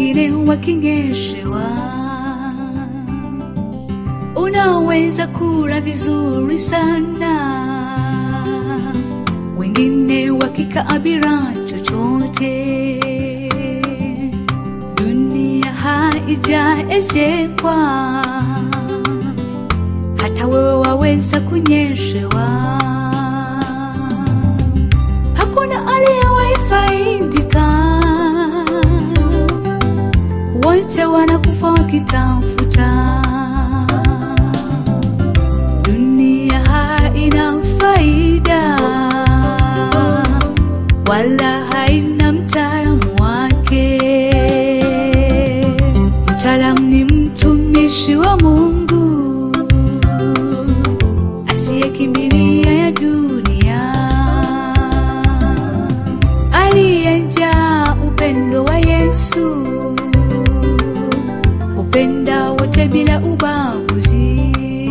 wengine wakinyeshewa. Unaweza kula vizuri sana, wengine wakikaa bila chochote. Dunia haijaezekwa, hata wewe waweza kunyeshewa. Hakuna aliyewahi faidika, wote wanakufa wakitafuta. Dunia haina faida, wala haina mtaalamu wake. Mtaalamu ni mtumishi wa Mungu asiyekimbilia ya dunia, aliyejaa upendo wa Yesu, upenda wote bila ubaguzi.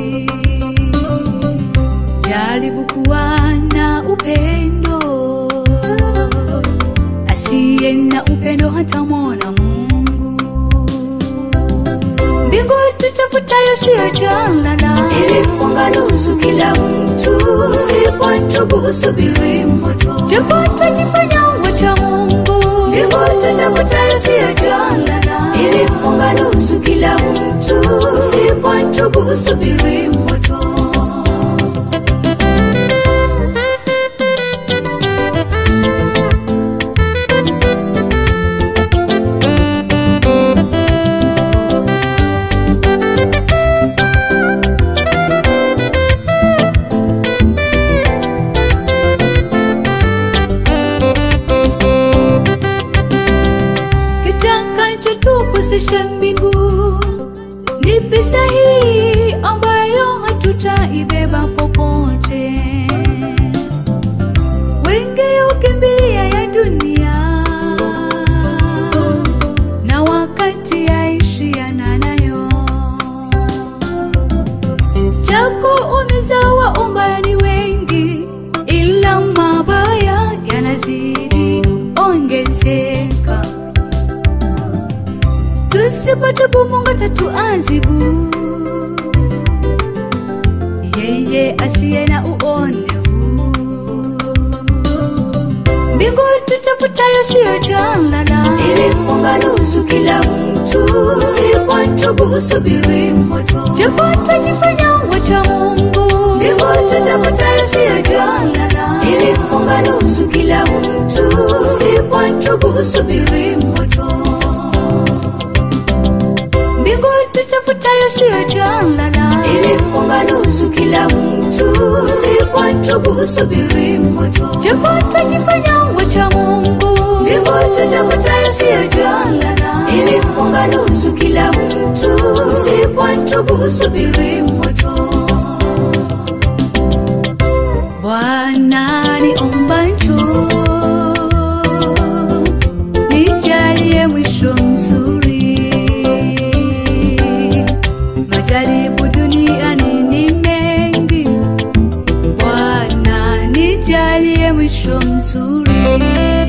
Jaribu kuwa na upendo, asiye na upendo hatamwona Mungu. Mbingu tutafutayo siyo jalala, ili kuangalusu kila mtu. Usipotubu usubiri moto, japo twajifanya wacha Mungu. Mbingu tutafutayo siyo jalala, ili kuangalusu kila mtu. Usipotubu usubiri moto. kitakacho tukosesha mbingu ni pesa hii ambayo hatutaibeba popote. Wengi ukimbilia ya dunia na wakati yaishiana nayo, chako umezawa umbani wengi, ila mabaya yanazidi ongezeka tusipatubu Mungu tatuazibu, yeye asiye na uonevu. Mbingu tutafutayo siyo jalala, ili kuangalusu kila mtu. Usipotubu usubiri moto, japo twajifanya wacha Mungu. Mbingu tutafutayo siyo jalala, ili kuangalusu kila mtu. Usipotubu usubiri moto mbingu tutafutayo siyo jalala, ili kuangalusu kila mtu. Usipotubu usubiri moto, japo twajifanya wacha Mungu. Mbingu tutafutayo siyo jalala, ili kuangalusu kila mtu. Usipotubu usubiri moto. Bwana niomba njoo, nijalie mwisho mzuri. Majaribu duniani ni mengi, Bwana nijalie mwisho mzuri.